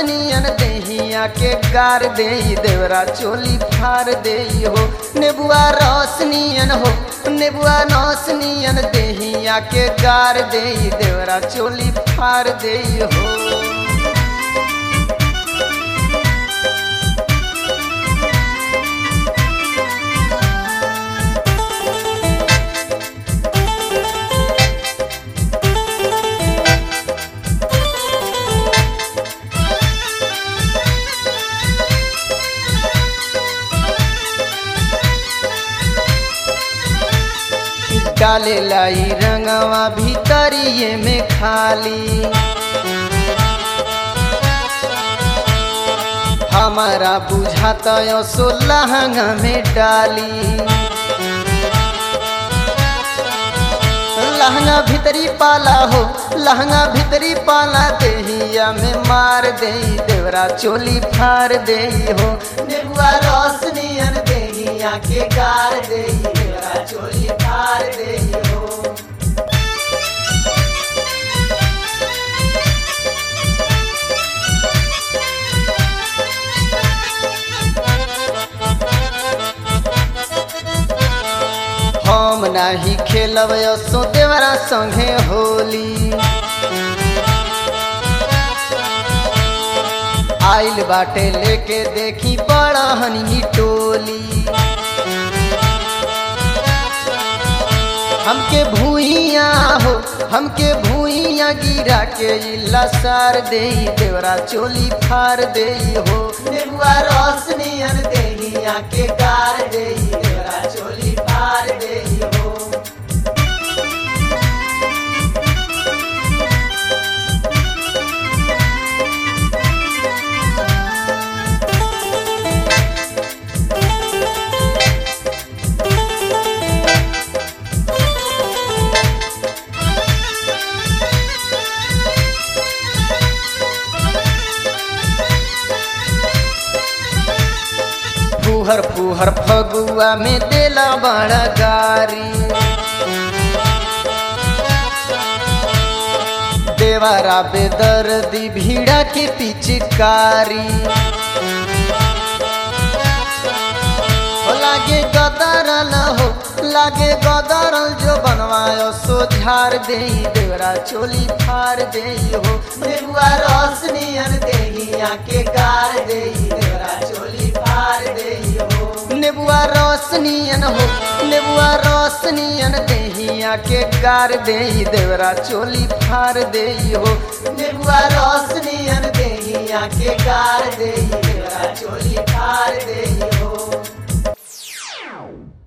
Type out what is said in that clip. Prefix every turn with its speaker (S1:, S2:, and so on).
S1: रसनियन देहिया के गार दे देवरा चोली फार दे हो नेबुआ रसनियन हो नेबुआ रसनियन देहिया के गार दे देवरा चोली फार दे हो डाले लाई रंगवा भीतरिए में खाली हमारा बुझाता सो लहंगा में डाली लहंगा भीतरी पाला हो लहंगा भीतरी पाला देहिया में मार दे देवरा चोली फार दे हो नेबुआ रोशनियन देहिया के गार दे देवरा चोली फार दे हो हम नाही खेलब सो देवरा संगे होली आइल बाटे लेके देखी बड़ा हनी टोली हमके भूइया हो हमके भूइया गिरा के इला सार दे देवरा चोली फार दे हो नेबुआ रोशनियन देहिया के गार दे देवरा चोली फार दे हो फुहर फुहर फगुआ में देला बड़ा गारी देवारा बेदर्दी भीड़ा के पिचकारी हो लागे गदरल हो लागे गदरल जो बनवायो सो झार दे देवरा चोली फार दे हो नेबुआ रोशनियन देहिया के गार दे देवरा चोली फार दे हो नेबुआ रोशनियन हो नेबुआ रोशनियन देहिया के गार दे देवरा चोली फार दे हो नेबुआ रोशनियन देहिया के गार दे देवरा चोली फार दे